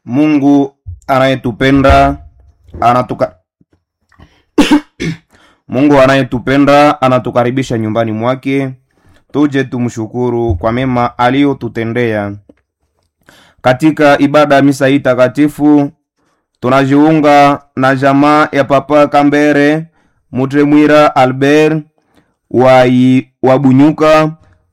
Mungu anayetupenda anatuka Mungu anayetupenda anatukaribisha nyumbani mwake, tuje tumshukuru kwa mema aliyotutendea. Katika ibada ya misa hii takatifu tunajiunga na jamaa ya Papa Kambere Mutremwira Albert wai wabunyuka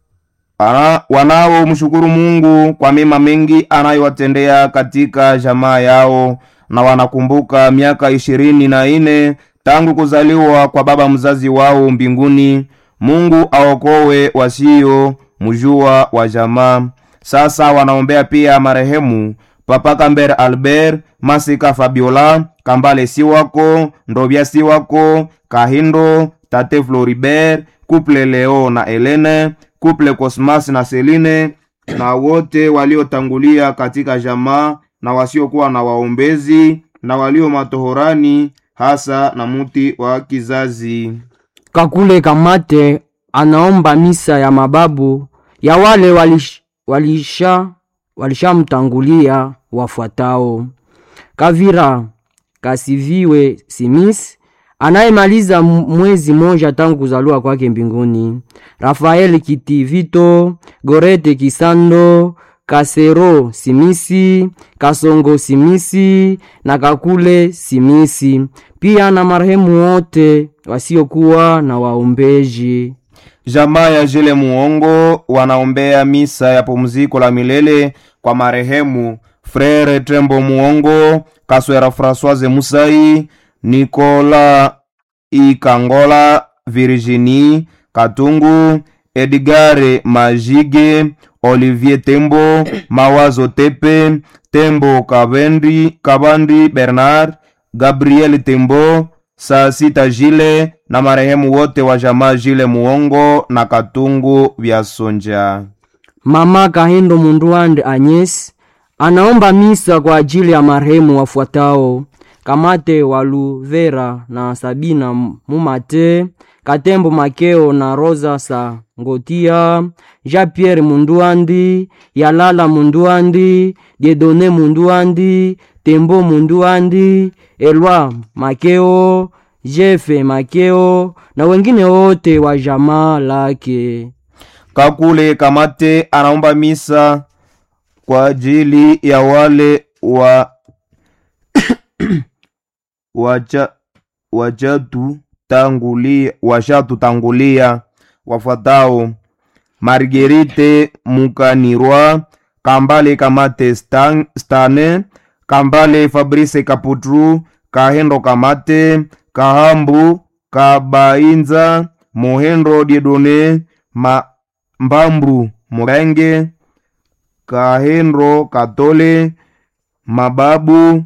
ana- wanaomshukuru Mungu kwa mema mengi anayowatendea katika jamaa yao, na wanakumbuka miaka ishirini na nne tangu kuzaliwa kwa baba mzazi wao mbinguni. Mungu aokowe wasio mjua wa jamaa. Sasa wanaombea pia marehemu Papa Kambere Albert, Masika Fabiola, Kambale Siwako, Ndobya Siwako, Kahindo, Tate Floribert, Couple Leo na Helene, Couple Cosmas na Celine na wote waliotangulia katika jamaa na wasiokuwa na waombezi na walio matohorani hasa na muti wa kizazi. Kakule Kamate anaomba misa ya mababu ya wale walish, walisha walishamtangulia wafuatao: Kavira Kasiviwe Simis anayemaliza m- mwezi moja tangu kuzaliwa kwake mbinguni, Rafael Kitivito, Gorete Kisando, Kasero Simisi, Kasongo Simisi na Kakule Simisi, pia na marehemu wote wasiokuwa na waombeji. Jamaa ya Jile Muongo wanaombea misa ya pumziko la milele kwa marehemu Frere Trembo Muongo, Kaswera Françoise Musai, Nicola Ikangola, Virginie Katungu, Edgare Majige, Olivier Tembo, Mawazo Tepe, Tembo Kabendi, Kabandi Bernard, Gabriel Tembo, saa sita Jile na marehemu wote wa jamaa Jile Muongo na Katungu vya Sonja. Mama Kahindo Munduande Agnes anaomba misa kwa ajili ya marehemu wafuatao: Kamate Waluvera na Sabina Mumate, Katembo Makeo na Rosa Sangotia, Jean-Pierre Munduandi, Yalala Munduandi, Diedone Munduandi, Tembo Munduandi, Elwa Makeo, Jefe Makeo na wengine wote wa jamaa lake. Kakule Kamate anaomba misa kwa ajili ya wale wa wacha wachatu tangulia washatutangulia wafuatao: Margerite Mukanirwa, Kambale Kamate Stan, Stane, Kambale Fabrice Kaputru, Kahendo Kamate, Kahambu Kabainza, Mohendo Diedone, Ma, Mbambu Murenge, Kahendo Katole, Mababu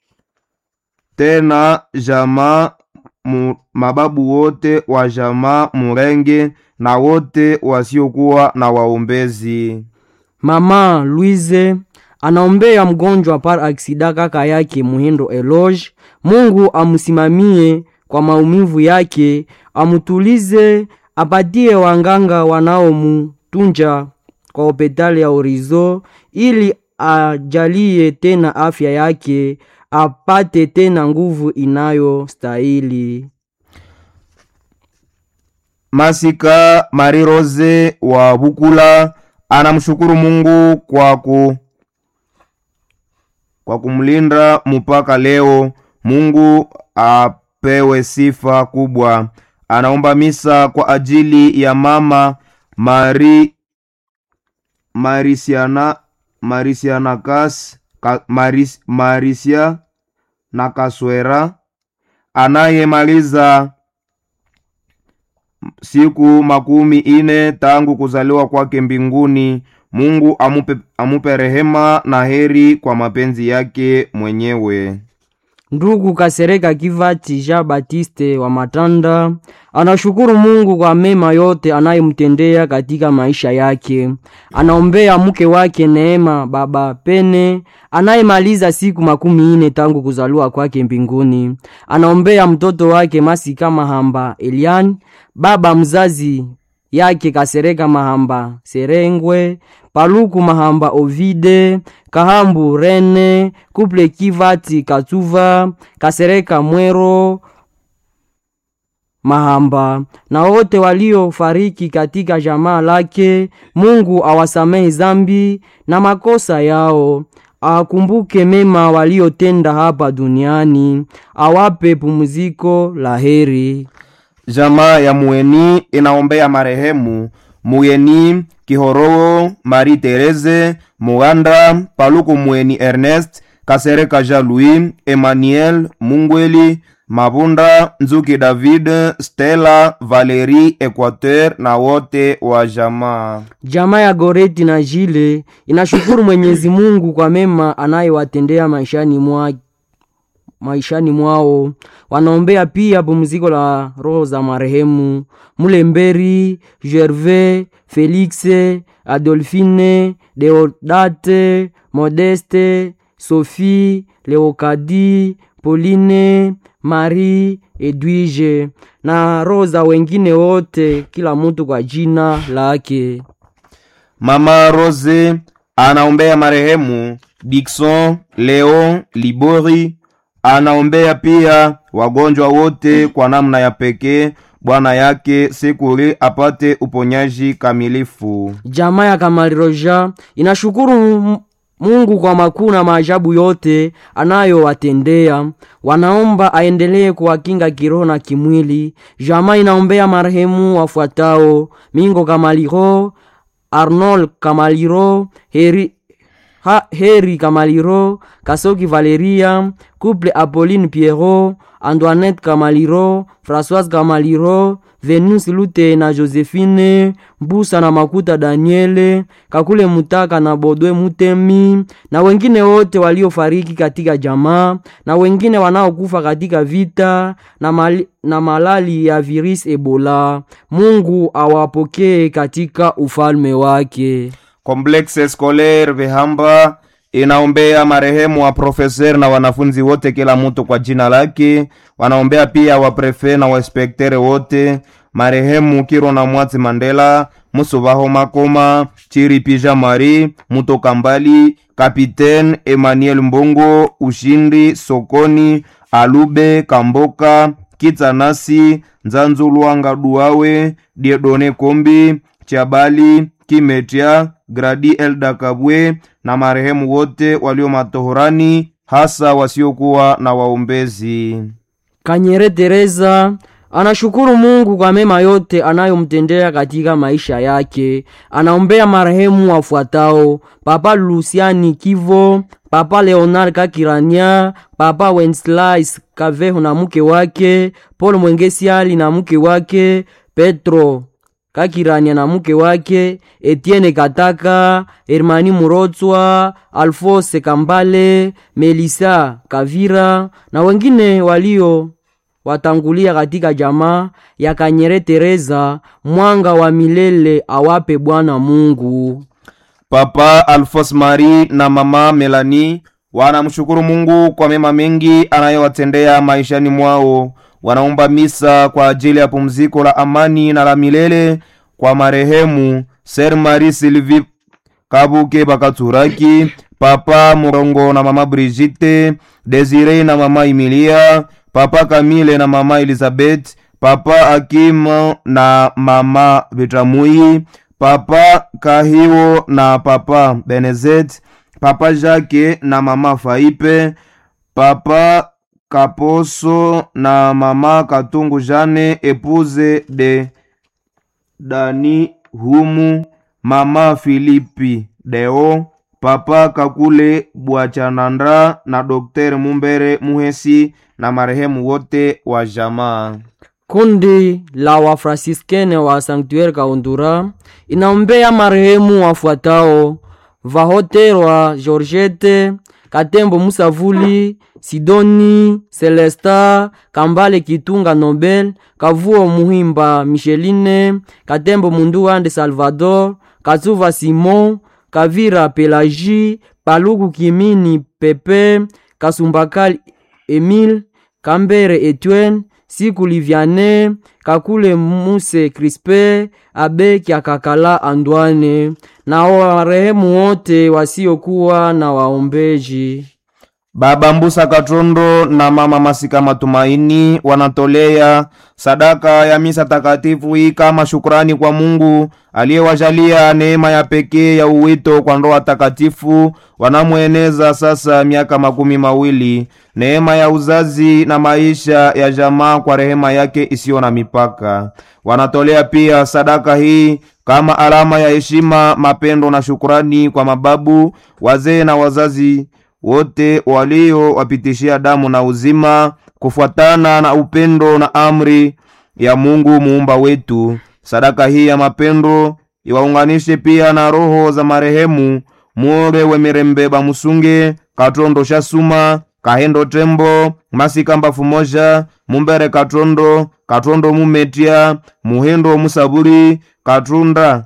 tena jamaa mu, mababu wote wa jamaa Murenge na wote wasiokuwa na waombezi. Mama Louise anaombea mgonjwa par aksida kaka yake Muhindo Eloge. Mungu amusimamie kwa maumivu yake, amutulize, apatie wanganga wanaomutunja kwa hopitali ya Orizo ili ajalie tena afya yake, apate tena nguvu inayostahili. Masika Marie Rose wa Bukula anamshukuru Mungu kwa ku kwa kumlinda mpaka leo. Mungu apewe sifa kubwa. Anaomba misa kwa ajili ya mama Mari Marisiana Marisiana Kas ka, Maris, Marisia na Kaswera anayemaliza siku makumi ine tangu kuzaliwa kwake mbinguni. Mungu amupe, amupe rehema na heri kwa mapenzi yake mwenyewe. Ndugu Kasereka Kivati Jean Baptiste wa Matanda anashukuru Mungu kwa mema yote anayemtendea katika maisha yake. Anaombea mke wake Neema Baba Pene anayemaliza siku makumi ine tangu kuzaliwa kwake mbinguni. Anaombea mtoto wake Masika Mahamba Elian, baba mzazi yake Kasereka Mahamba Serengwe, Paluku Mahamba Ovide, Kahambu Rene, Kuple Kivati Katuva, Kasereka Mwero Mahamba na wote waliofariki katika jamaa lake. Mungu awasamehe zambi na makosa yao, akumbuke mema waliotenda hapa duniani, awape pumziko la heri. Jamaa ya Mueni inaombea marehemu Muyeni Kihorowo, Marie Therese Muganda, Paluku Mueni Ernest, Kasereka Jean Louis, Emmanuel Mungweli, Mabunda Nzuki David, Stella Valerie Equateur na wote wa jamaa. Jamaa ya Goreti na Jile inashukuru Mwenyezi Mungu kwa mema anayewatendea maishani mwa maishani mwao. Wanaombea pia pumziko la roho za marehemu Mulemberi, Gervais, Felix, Adolphine, Deodate, Modeste, Sophie, Leokadi, Pauline, Marie, Edwige na roho za wengine wote, kila mtu kwa jina lake. Mama Rose anaombea marehemu Dikson Leo Libori, anaombea pia wagonjwa wote kwa namna ya pekee, bwana yake Sekuri apate uponyaji kamilifu. Jamaa ya Kamaliroja inashukuru M- Mungu kwa makuu na maajabu yote anayowatendea. Wanaomba aendelee kuwakinga kiroho na kimwili. Jamaa inaombea marehemu wafuatao: Mingo Kamaliro, Arnold Kamaliro, Heri, ha, Heri Kamaliro, Kasoki Valeria, Couple Apolline Pierrot, Antoinette Kamaliro, Françoise Kamaliro, Venus Lute na Josephine, Mbusa na Makuta Daniele, Kakule Mutaka na Bodwe Mutemi na wengine wote waliofariki katika jamaa na wengine wanaokufa katika vita na, mali, na malali ya virus Ebola. Mungu awapokee katika ufalme wake. Complexe Scolaire Vehamba inaombea marehemu wa profeser na wanafunzi wote, kila mtu kwa jina lake. Wanaombea pia waprefe na wainspektere wote, marehemu Kiro na Mwatsi Mandela, Musubaho Makoma, Chiri Pija Mari, Mutoka Mbali, Kapitaine Emmanuel Mbongo, Ushindi Sokoni, Alube Kamboka, Kitsanasi, Nzanzu Lwanga Duawe, Diedone Kombi, Chabali, Kimetia, Gradi Elda Kabwe na marehemu wote walio matohorani, hasa wasiokuwa na waombezi. Kanyere Teresa anashukuru Mungu kwa mema yote anayomtendea katika maisha yake. Anaombea marehemu wafuatao: Papa Luciani Kivo, Papa Leonard Kakirania, Papa Wenceslas Kaveho na mke wake, Paul Mwengesiali na mke wake, Petro Kakirania na mke wake, Etienne Kataka, Hermani Murotswa, Alphonse Kambale, Melisa Kavira na wengine walio watangulia katika jamaa ya Kanyere Teresa. Mwanga wa milele awape Bwana Mungu. Papa Alfos Marie na mama Melanie wanamshukuru Mungu kwa mema mengi anayowatendea maishani mwao. Wanaomba misa kwa ajili ya pumziko la amani na la milele kwa marehemu Ser Marie Sylvie Kabuke Bakaturaki, Papa Murongo na mama Brigitte, Desire na mama Emilia, Papa Camille na mama Elizabeth, Papa Akim na mama Betamui, Papa Kahiwo na Papa Benezet, Papa Jacques na mama Faipe, Papa Kaposo na mama Katungu Jane, épouse de Dani Humu, mama Filipi Deo, Papa Kakule Bwachanandra na Dr. Mumbere Muhesi na marehemu wote wa jamaa. Kundi la Wafransiskene wa Sanctuaire Kaundura inaombea marehemu wafuatao: Vahoterwa Georgette Katembo Musavuli Sidoni Celesta Kambale Kitunga Nobel Kavuo Muhimba Micheline Katembo Munduande Salvador Katsuva Simon Kavira Pelagie Paluku Kimini Pepe Kasumbakali Emile Kambere Etienne siku livyane kakule muse crispe abe kyakakala andwane na warehemu wote wasiokuwa na waombeji Baba Mbusa Katrondo na Mama Masika Matumaini wanatolea sadaka ya misa takatifu hii kama shukrani kwa Mungu aliyewajalia neema ya pekee ya uwito kwa ndoa takatifu wanamweneza sasa miaka makumi mawili, neema ya uzazi na maisha ya jamaa kwa rehema yake isiyo na mipaka. Wanatolea pia sadaka hii kama alama ya heshima, mapendo na shukrani kwa mababu, wazee na wazazi wote waliowapitishia damu na uzima kufuatana na upendo na amri ya Mungu muumba wetu. Sadaka hii ya mapendo iwaunganishe pia na roho za marehemu Muore Wemirembe Bamusunge, Katondo Shasuma, Kahendo Tembo, Masika Mbafu Moja, Mumbere Katondo, Katondo Mumetia, Muhendo Musaburi, Katunda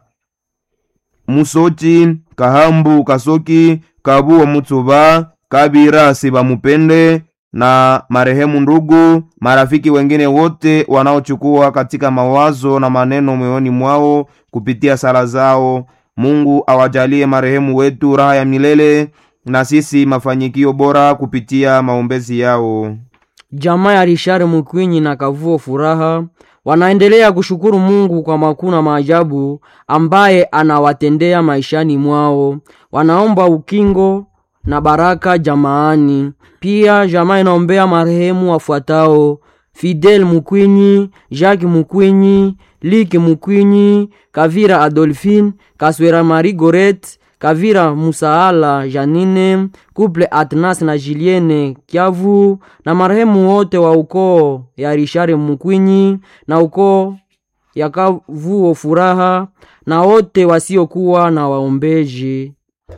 Musoti, Kahambu Kasoki, Kabuo Mutsuba, Kabira Sibamupende na marehemu ndugu, marafiki wengine wote wanaochukua katika mawazo na maneno moyoni mwao kupitia sala zao. Mungu awajalie marehemu wetu raha ya milele na sisi mafanikio bora kupitia maombezi yao. jamaa ya Richard Mukwinyi na Kavuo Furaha wanaendelea kushukuru Mungu kwa makuu na maajabu ambaye anawatendea maishani mwao. Wanaomba ukingo na baraka jamaani. Pia jamaa inaombea marehemu wafuatao: Fidel Mukwinyi, Jacques Mukwinyi, Liki Mukwinyi, Kavira Adolphine, Kaswera Marie Goret, Kavira Musaala Janine, Couple Atnas na Julienne Kiavu na marehemu wote wa ukoo ya Richard Mukwinyi na ukoo ya Kavuo Furaha na wote wasiokuwa na waombeji.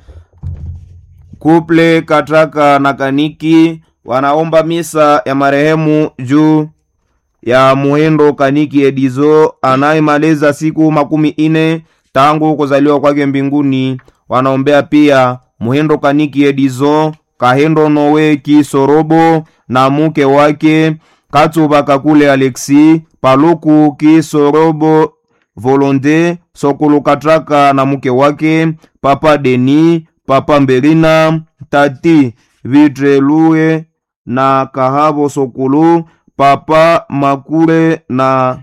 Kuple Katraka na Kaniki wanaomba misa ya marehemu juu ya Muhendo Kaniki Edizo anayemaliza siku makumi ine tangu kuzaliwa kwake mbinguni. Wanaombea pia Muhendo Kaniki Edizo, Kahendo Nowe Kisorobo na muke wake Katsuba Kakule Alexi, Paluku Kisorobo Volonde, Sokulu Katraka na muke wake Papa Deni, Papa Mberina, Tati Vitrelue na Kahabo Sokulu, Papa Makule na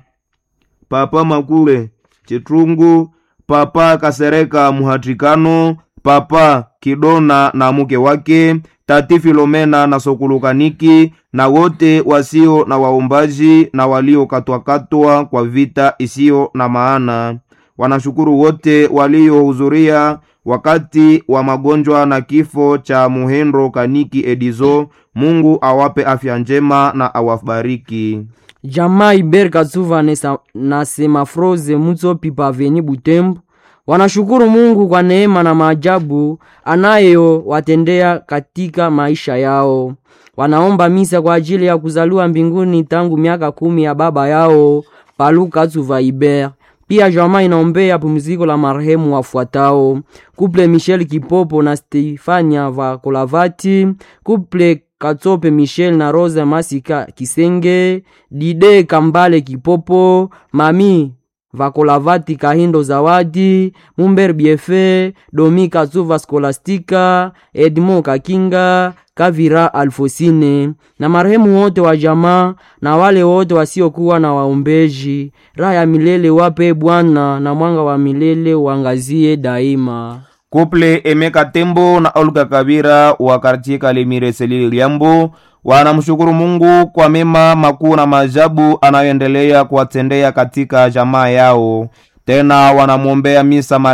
Papa Makule Chitrungu, Papa Kasereka Muhatikano, Papa Kidona na muke wake, Tati Filomena na Sokulu Kaniki na wote wasio na waombaji na waliokatwakatwa kwa vita isiyo na maana. Wanashukuru wote waliohudhuria wakati wa magonjwa na kifo cha Muhendo Kaniki Edizo. Mungu awape afya njema na awabariki. jamaa Iber Katsuva nesa- na Semafroze Mutsopi paveni Butembo wanashukuru Mungu kwa neema na maajabu anayowatendea katika maisha yao. Wanaomba misa kwa ajili ya kuzaliwa mbinguni tangu miaka kumi ya baba yao Palu Katsuva Iber. Pia jamaa inaombea pumziko la marehemu wafuatao: kuple Michel Kipopo na Stefania Vakolavati, kuple Katsope Michel na Rosa Masika Kisenge, Dide Kambale Kipopo, Mami Vakolavati Kahindo Zawadi, Mumber Biefe, Domi Katsuva Skolastika, Edmo Kakinga, Kavira Alfosine na marehemu wote wa jamaa na wale wote wasiokuwa na waombeji. Raha ya milele wape Bwana na mwanga wa milele uangazie daima. Kuple Emeka Tembo na Olga Kabira wa kartie Kalemire Selili Liambo wanamshukuru Mungu kwa mema makuu na maajabu anayoendelea kuwatendea katika jamaa yao. Tena wanamwombea misa